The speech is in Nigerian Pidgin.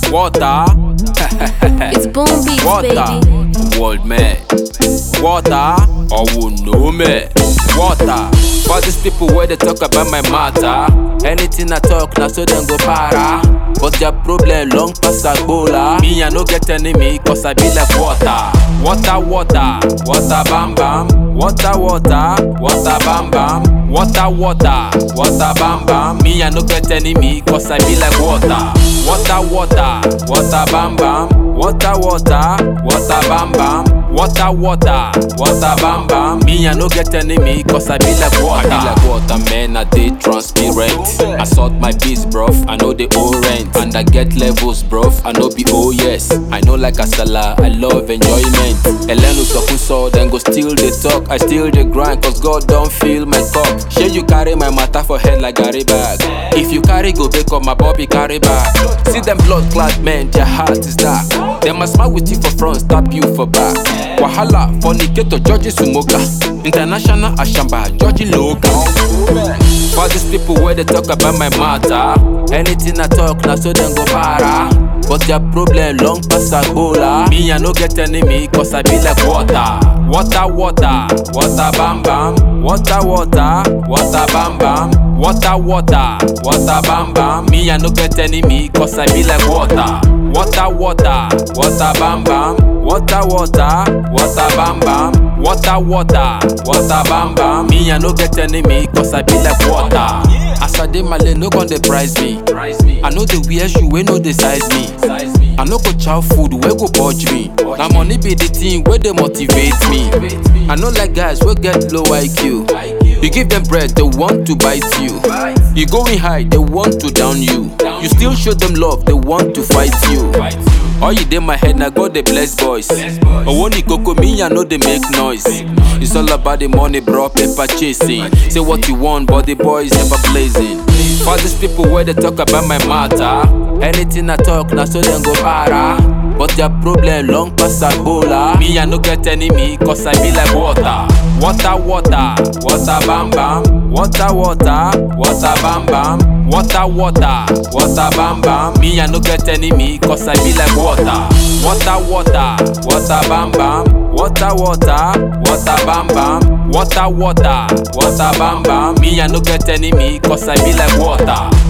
Water. It's boom beats, Water. baby. World man. Water. Or who know me. Water. For these people where they talk about my matter. Anything I talk, now so them go para. But their problem long pass Agbola. Me, I no get enemy, cause I be like water. Water, water, water, bam bam. Water, water, water, bam bam. Water, water, water, bam bam. Me, I no get enemy, cause I be like water. Water, water, water, bam bam. Water, water, water, bam bam. Water, water, water, bam bam. Me, I no get enemy, cause I be like water. I be like water, man, I dey transparent. I sort my beats, bruv, I know the owe rent. And I get levels, bruv, I know be oh yes. I know like Asala, I love enjoyment. Elenu Sokuso, then go steal the talk. I steal the grind, cause God don't feel my cup. Share you carry my matter for head like Gary bag. If you carry, go back up my bobby carry back. See them blood clad men, their heart is dark. Them must smile with you for front, stab you for back. Wahala, fornicator, Georgie Sumoga. International Ashamba, Georgie Logan. For these people where they talk about my matter. Anything I talk, now so them go para. But their problem long pass Agbola. Me, I no get enemy, cause I be like water. Water, water, water, bam bam. Water, water, water, bam bam. Water, water, water, bam bam. Me, I no get enemy, cause I be like water. Water, water, water, bam bam. Water, water, water, bam bam. Water, water, water, bam bam. Me, I no get enemy, cause I be like water. As I dey my lane, no gon' dey price me. I know the wear shoe, wey no dey size me. I no go chow food, wey go budge me. Na money be the thing wey dey motivate me. I no like guys wey get low IQ. You give them bread, they want to bite you. You going high, they want to down you. You still show them love, they want to fight you. All you dey my head, na God dey bless boys. Owoni koko me, I know they make noise. It's all about the money, bro, paper chasing. Say what you want, but the boys never blazing. For these people where they talk about my matter. Anything I talk, now so them go para. But their problem long pass Agbola. Me, I no get enemy, cause I be like water. Water, water, water, bam bam. Water, water, water, bam bam. Water, water, water, bam bam. Me, I no get enemy, cause I be like water. Water, water, water, bam bam. Water, water, water, bam bam. Water, water, water, bam bam. Me, I no get enemy, cause I be like water.